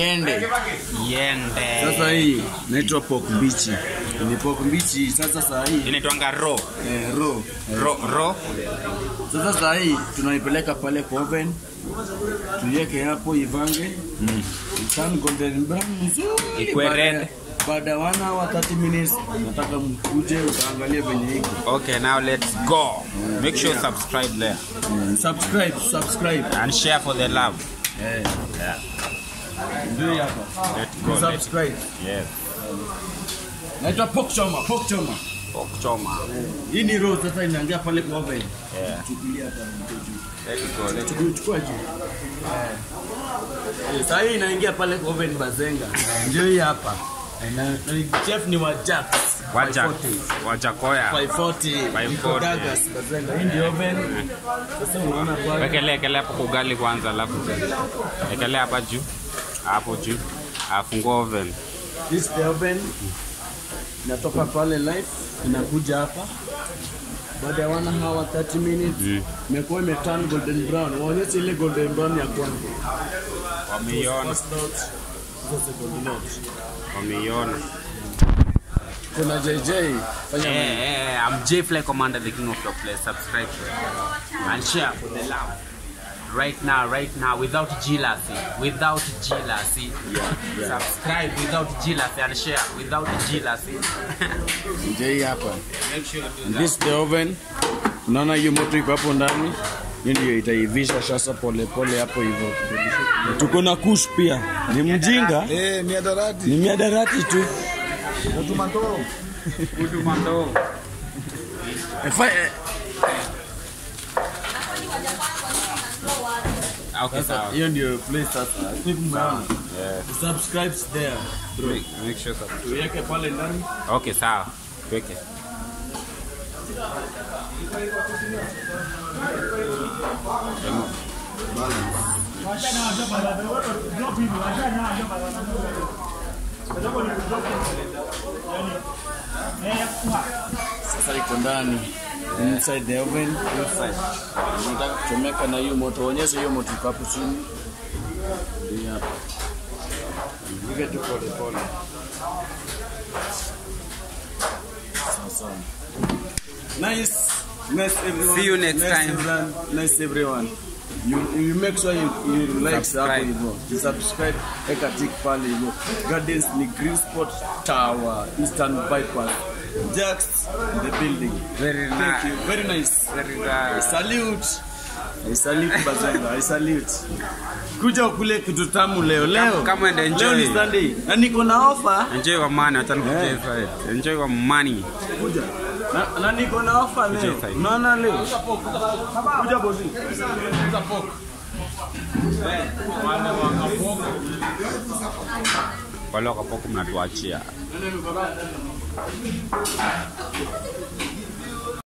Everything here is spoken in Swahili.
iende Yende. sasa hii naitwa pork mbichi ni pork mbichi sasa saa hii Inaitwanga ro. eh, raw. Eh, Ro ro. sasa saa hii tunaipeleka pale kwa oven tuiweke hapo ivange mm. Turn golden brown nzuri Ikue Baada- red. baada ya one hour 30 minutes nataka mkuje utaangalia venye iko Okay, now let's go. Make sure subscribe there Eh, subscribe subscribe and share for the love. eh Yeah. ndio hii hapa Let's go. Let's, subscribe yes. naitwa pork choma pork choma Pork choma. hii ni raw sasa inaingia pale kwa oven Yeah. chukulia hapa ndio juu Let's go. Let's Chukua- chukua juu Eh, saa hii inaingia pale kwa oven bazenga ndio hii hapa Eh, na, na chef ni wa Jax Wacha 540. wacha koya. 540 540. Iko Dagas bazenga hii ndio oven sasa unaona pale Wekelea ekelea hapo kwa ugali kwanza alafu ekelea hapa juu. Hapo juu. Afungua oven. this is the oven inatoka pale live inakuja hapa baada ya one hour 30 minutes imekuwa imeturn golden brown waonyeshe ile golden brown ya kwanza Wameiona. First note, sasa golden note. Wameiona. kuna JJ fanya Hey, hey, hey, I'm J Fly Commander, the king of your place. Subscribe and share for the love. Right now, right now, without jealousy, without jealousy. yeah. Subscribe without jealousy and share without jealousy. JJ hapa Make sure you do And that. this is the oven unaona hiyo moto iko hapo ndani hiyo ndio itaivisha sasa polepole hapo hivyo Na tuko na kush pia ni mjinga Eh, miadarati. ni miadarati tu Utumato. Utumando. Efa- eh, Okay, sawa. hiyo ndio place sasa I think mmeona Yeah. subscribes there bro Make, make sure subscribe. tuweke pale ndani Okay, sawa. Weke. sasa iko ndani inside the oven inside unataka kuchomeka na hiyo moto onyesha hiyo moto iko hapo chini ndio hapa Ipige tu pole pole Sawa sawa. nice nice everyone See you next nice time. everyone. nice everyone you, you make sure you, you like hapo Subscribe. hivyo you subscribe eka tick pale hivyo gardens ni green spot tower eastern bypass Jax the building Very Thank nice. you. Very nice. Very I nice. salute. I salute Bazenga. I salute. Kuja ukule kitu tamu leo leo. come and enjoy. Leo ni Sunday. Na niko na offer. Enjoy your money. Acha nikuje Yeah. side. Enjoy your money. Kuja. Na, na niko na offer leo. side. Unaona leo? Kuja bosi. Wale wakapoku mnatuachia.